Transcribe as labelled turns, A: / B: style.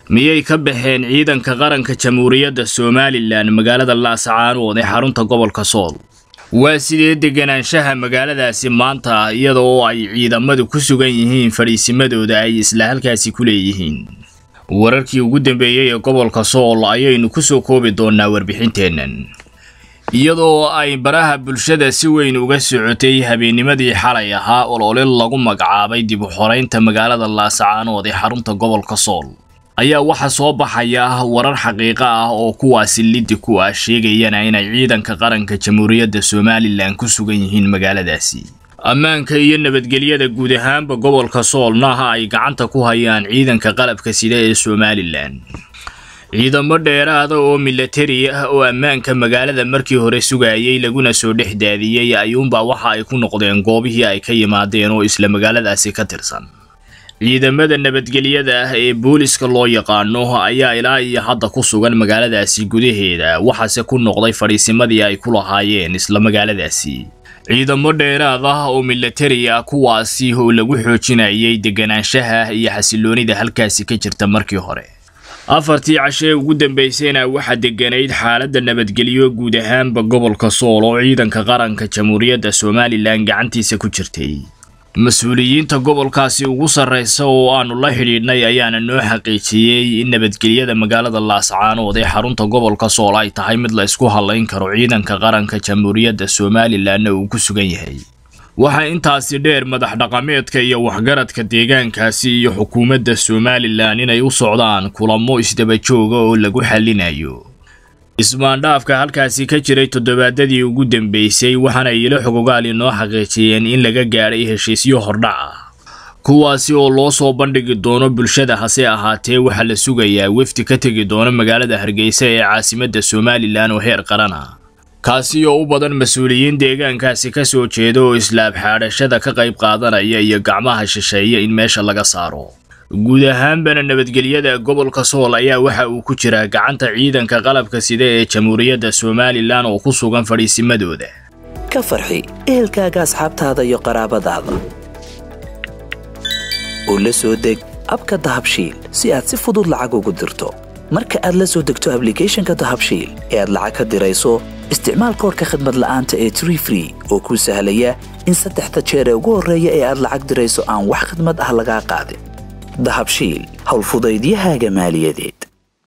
A: miyay ka baxeen ciidanka qaranka jamhuuriyadda somalilan magaalada laascaanood ee xarunta gobolka sool waa sidee deganaanshaha magaaladaasi maanta iyada oo ay ciidamadu ku sugan yihiin fadhiisimadooda ay isla halkaasi ku leeyihiin wararkii ugu dambeeyey ee gobolka sool ayaynu ku soo koobi doonaa warbixinteennan iyadoo ay baraha bulshada si weyn uga socotay habeennimadii xalay ahaa olole lagu magacaabay dib u xoraynta magaalada laascaanood ee xarunta gobolka sool ayaa waxaa soo baxaya warar xaqiiqo ah oo kuwaasi liddi ku ah sheegayana inay ciidanka qaranka jamhuuriyadda somalilan ku sugan yihiin magaaladaasi ammaanka iyo nabadgelyada guud ahaanba gobolka soolnaha ay gacanta ku hayaan ciidanka qalabka sida ee somalilan ciidamo dheeraada oo milatari ah oo ammaanka magaalada markii hore sugayay laguna soo dhex daadiyey ayuunbaa waxa ay ku noqdeen goobihii ay ka yimaadeen oo isla magaaladaasi ka tirsan ciidamada nabadgelyada ah ee booliska loo yaqaano ayaa ilaa iyo hadda ku sugan magaaladaasi gudaheeda waxaase ku noqday fadhiisimadii ay ku lahaayeen isla magaaladaasi ciidamo dheeraad ah oo milatari ah kuwaasi oo lagu xoojinayay deganaanshaha iyo xasiloonida halkaasi ka jirta markii hore afartii cashee ugu dambaysayna waxaa deganayd xaaladda nabadgelyo guud ahaanba gobolka sool oo ciidanka qaranka jamhuuriyadda somalilan gacantiisa ku jirtay mas-uuliyiinta gobolkaasi ugu sarraysa oo aanu la xidhiidhnay ayaana noo xaqiijiyey in nabadgelyada magaalada laascaanood ee xarunta gobolka sool ay tahay mid la isku hallayn karo ciidanka qaranka jamhuuriyadda somalilanna uu ku sugan yahay waxaa intaasi dheer madax dhaqameedka iyo waxgaradka deegaankaasi iyo xukuumadda somalilan inay u socdaan kulamo isdaba jooga oo lagu xallinayo ismaandhaafka halkaasi ka jiray toddobaadadii ugu dambeysay waxaana ilo xogogaal inoo xaqiijiyeen in laga gaadhay heshiisyo hordhac ah kuwaasi oo loo soo bandhigi doono bulshada hase ahaatee waxaa la sugayaa wefdi ka tegi doona magaalada hargeysa ee caasimadda somalilan oo heer qaran ah kaasi oo u badan mas-uuliyiin deegaankaasi ka soo jeeda oo islaab xaadhashada ka qayb qaadanaya iyo gacmaha shisheeya in meesha laga saaro guud ahaanbana nabadgelyada gobolka sool ayaa waxa uu ku jiraa gacanta ciidanka qalabka sida ee jamhuuriyadda somalilan oo ku sugan fadhiisimadooda
B: ka farxi ehelkaaga asxaabtaada iyo qaraabadaada oo la soo deg abka dahabshiil si aad si fudud lacag ugu dirto marka aad la soo degto ablicathonka dahabshiil ee aad lacag ka dirayso isticmaal koorka khadmad la'aanta ee tree free oo kuu sahlaya in saddexda jeer ee ugu horreeya ee aad lacag dirayso aan wax khadmad ah lagaa qaadin dahabshiil howlfudaydiyahaaga maaliyadeed